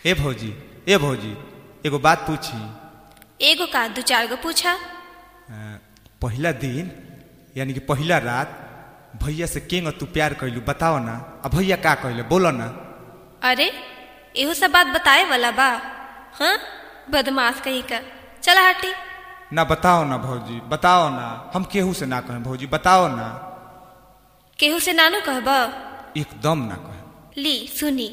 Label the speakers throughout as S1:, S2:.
S1: ए भौजी ए भौजी एगो बात पूछी
S2: एगो का दू चार गो पूछा
S1: अ, पहिला दिन यानी कि पहिला रात भैया से केंग तू प्यार कैलू बताओ ना आ भैया का कहले बोलो ना
S2: अरे एहो सब बात बताए वाला बा हाँ बदमाश कहीं का चला हटी
S1: ना बताओ ना भौजी बताओ ना हम केहू से ना कहें भौजी बताओ ना
S2: केहू से नानू कहब
S1: एकदम ना कहें
S2: ली सुनी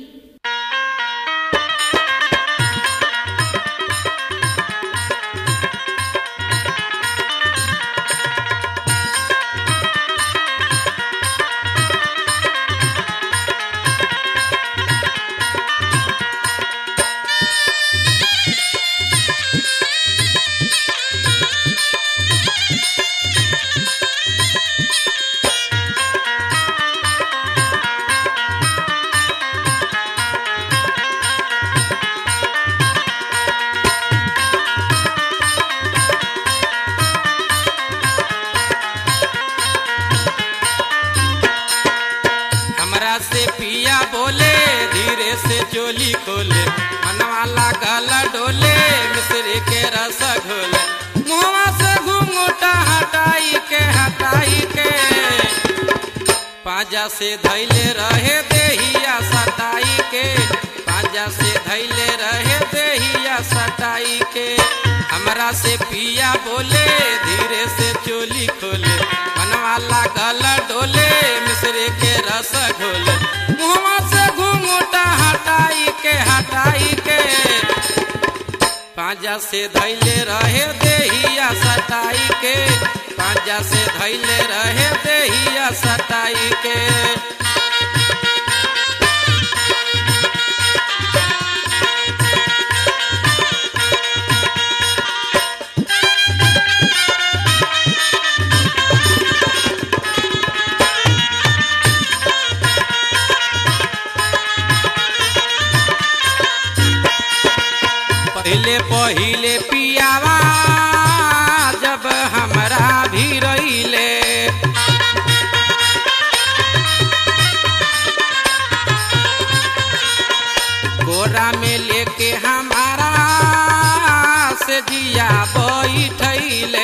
S3: हमरा से पिया बोले धीरे से चोली खोले मनवा लागल डोले मिश्री के रस घोले मुहवा से घूंघटा हटाई के हटाई के पाजा से धैले रहे देहिया सटाई के पाजा से धैले रहे देहिया सटाई के हमरा से पिया बोले धीरे से चोली खोले मनवा लागल डोले मिश्री के रस घोले मुहवा से घूंघटा हटाई के हटाई के पांजा से धैले रहे देहिया सटाई के पांजा से धैले रहे देहिया सटाई के पहले पहिले पियावा जब हमरा भी रहिले गोरा में लेके हमारा से जिया बैठैले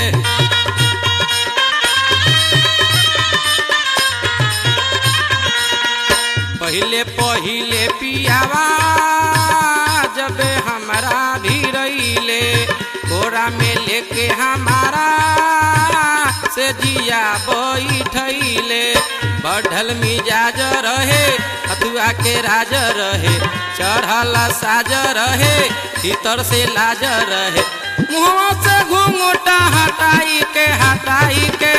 S3: पहिले पहिले पियावा जब हमारा भी रहिले गोरा में लेके हमारा से जिया बैठैले बढ़ल मिजाज रहे हथुआ के राज रहे चढ़ल साज रहे भीतर से लाज रहे मुँह से घूंघटा हटाई के हटाई के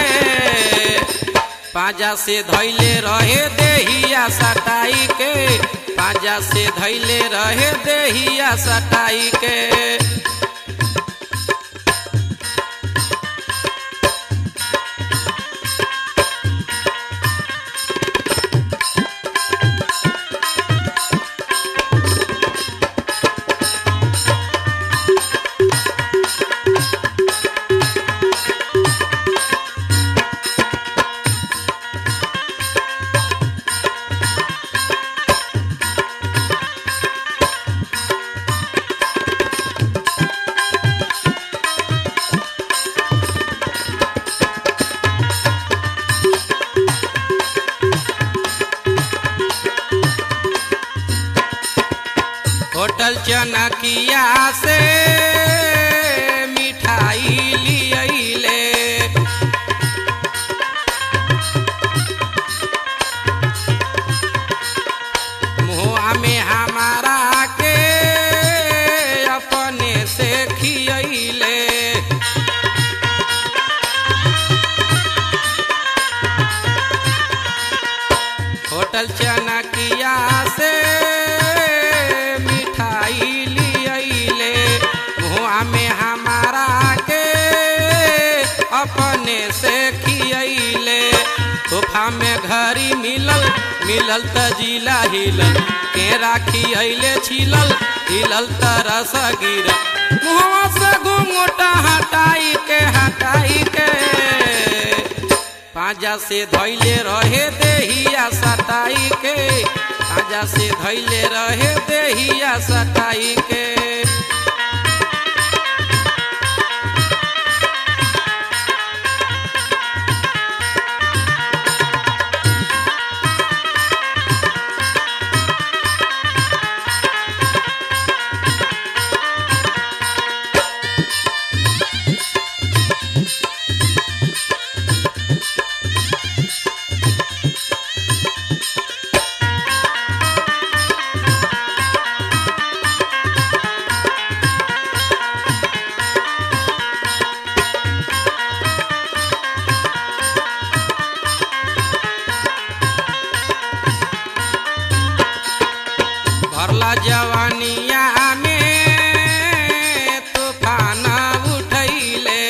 S3: पाजा से धैले रहे देहिया सटाई के पाजा से धैले रहे देहिया सटाई के होटल चनकिया से मिठाई लियले मुआ में हमारा के अपने से खियले होटल चनकिया से मिठाई लियले मुआ में हमारा के अपने से खियले तोहफा में घड़ी मिलल मिलल त जिला हिलल के राखी अइले छिलल हिलल त रस गिरल मुहवा से घूंघटा हटाई के हटाई के पाजा से धैले रहे देहिया सटाई के पाजा से धैले रहे देहिया सटाई के भरला जवानिया में तूफान उठैले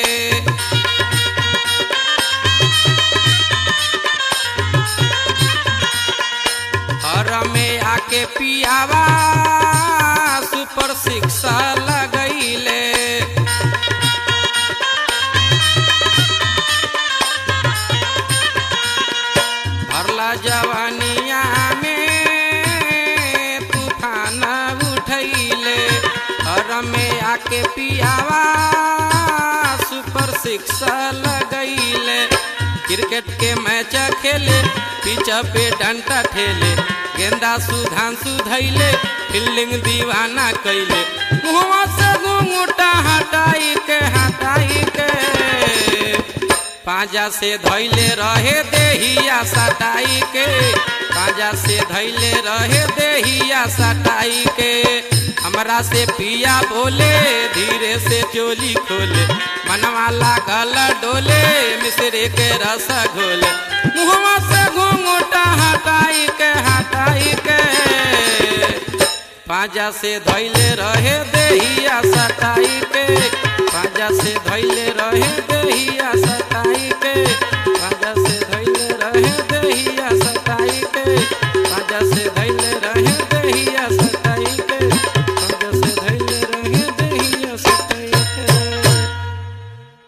S3: हर में आके पियावा सुपर सिक्स लगैले भरला जवानिया में तूफान उठैले हर में आके पियावा सुपर सिक्स लगैले क्रिकेट के मैच खेले पिच पे डंटा ठेले गेंदा सुधांशु धैले फील्डिंग दीवाना कैले मुहवा से घूंघूटा हटाई के हटाई के पाजा से धैले रहे देहिया सटाई के पाजा से धैले रहे देहिया सटाई के हमरा से पिया बोले धीरे से चोली खोले मनवा लागल डोले मिसरे के रस घोले मुहवा से घूंघूटा हटाई के हटाई के पाजा से धैले रहे देहिया सटाई के पाजा से धैले रहे देहिया सटाई के